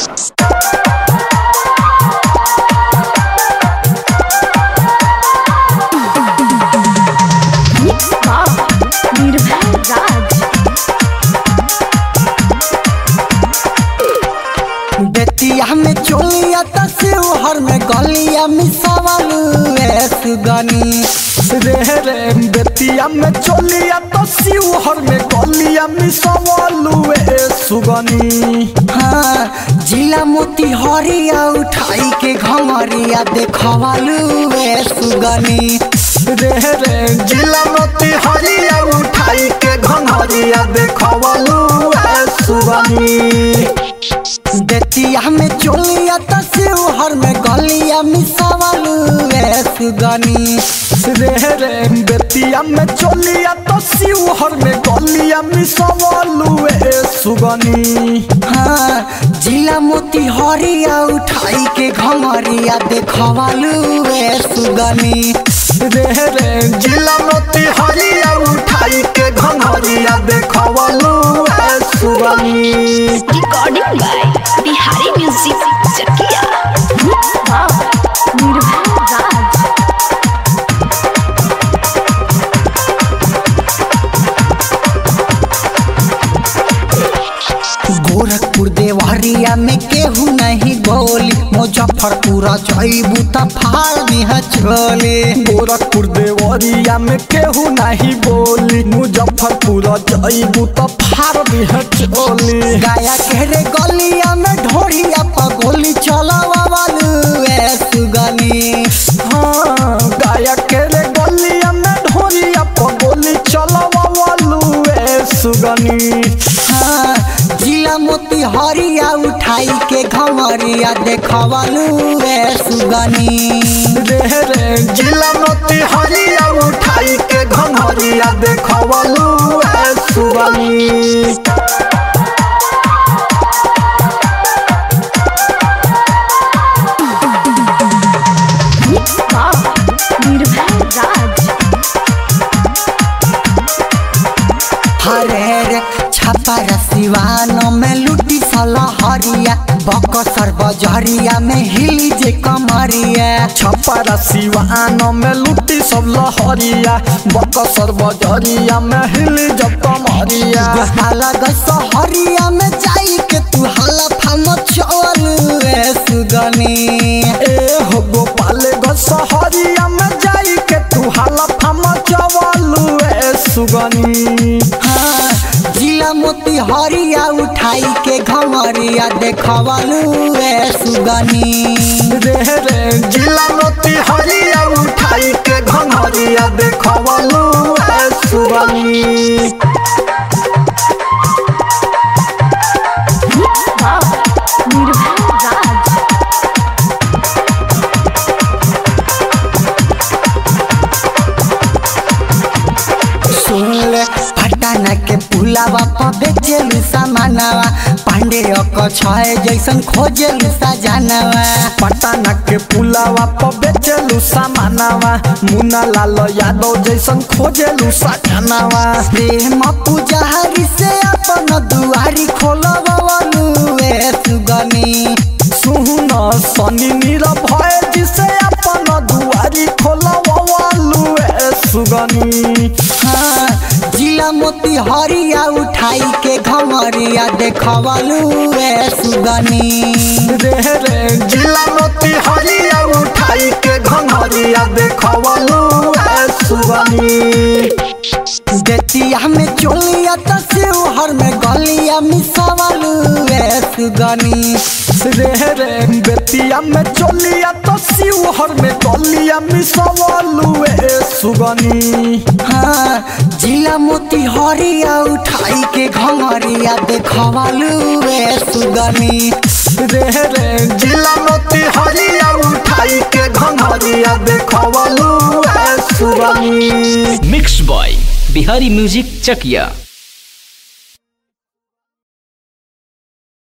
निर्भय राज बेतिया में चोलिया त शिवहर में गलिया मिसावलू ए सुगनी रे रे बेतिया में चोलिया तो शिवहर में गलिया मिसवलू ए सुगनी हाँ जिला मोती हरिया उठाई के घमरिया देखवालू ए सुगनी रे रे जिला मोती हरिया उठाई के घंघरिया देखवलू ए सुगनी बेतिया में चोलिया त शिवहर में गलिया मिसावलू ए सुगनी रे रे बेतिया में चोलिया तो शिवहर में गलिया मिसवलू ए सुगनी हाँ जिला मोती हरिया उठाई के घमरिया देखवालू ए सुगनी रे रे जिला मोती हरिया उठाई के घंघरिया देखवलू ए Sugni recording by Bihari music Chakiya Nirbhay Raj Gorakhpur Deoria में केहू नहीं बोली मुजफ्फरपुर जईबू त फाड़ दिह चोली गोरखपुर देवरिया में केहू नहीं बोली मुजफ्फरपुर जईबू तो फार दिह चोली गाया के रे गलिया में ढोरिया पर गोली चलावालू ए सुगनी हाँ गाया के रे गलिया में ढोरिया पगोली चलवालू ए सुगनी हाँ जिला मोती हरिया उठाई के घमरिया देखवालू ए सुगनी रे रे जिला मोती हरिया उठाई के घंघरिया देखवलू ए सुगनी निर्भय राज हरे रे छपर सिवानो में लुटी सला हरिया बकसर बजरिया में हिली जे कमरिया छपरा सिवान में लुटी सब लहरिया बकसर बजरिया में हिल जब कमरिया अलग सहरिया में जाई के तू हला फम चलू ए सुगनी ए हो गोपाल गो सहरिया में जाई के तू हाला फम चवलू ए सुगनी हाँ जिला मोती हरिया उठाई के घमरिया देखवालू ए सुगनी रे रे जिला मोती हरिया उठाई के घंघरिया देखवलू ए सुगनी निर्भय राज सुन ले पटाना के पुलावा पर बेचेलू सामानवा पांडे अक छय जैसन खोजेलू सजानवा पटाना के पुलावा पर बेचेलू सामानावा मुन्ना लाल यादव जैसन खोजेलू सजनावा प्रेम पुजारी से अपन दुआरी खोलवलू ए सुगनी सुन सनी निरभय जिसे अपन दुआरी खोलवालू ए सुगनी हाँ जिला मोती हरिया उठाई के घमरिया देखवलू ए सुगनी रे रे जिला मोती हरिया उठाई के घंघरिया देखवलू ए सुगनी बेतिया में चोलिया त शिवहर में गलिया मिसावलू ए सुगनी रे रे बेतिया में चोलिया तो शिवहर में गलिया मिसवलू ए सुगनी हाँ जिला मोती हरिया उठाई के घमरिया देखवलू ए सुगनी रे रे जिला मोती हरिया उठाई के घंघरिया देखवलू ए Sugni mix by Bihari music Chakiya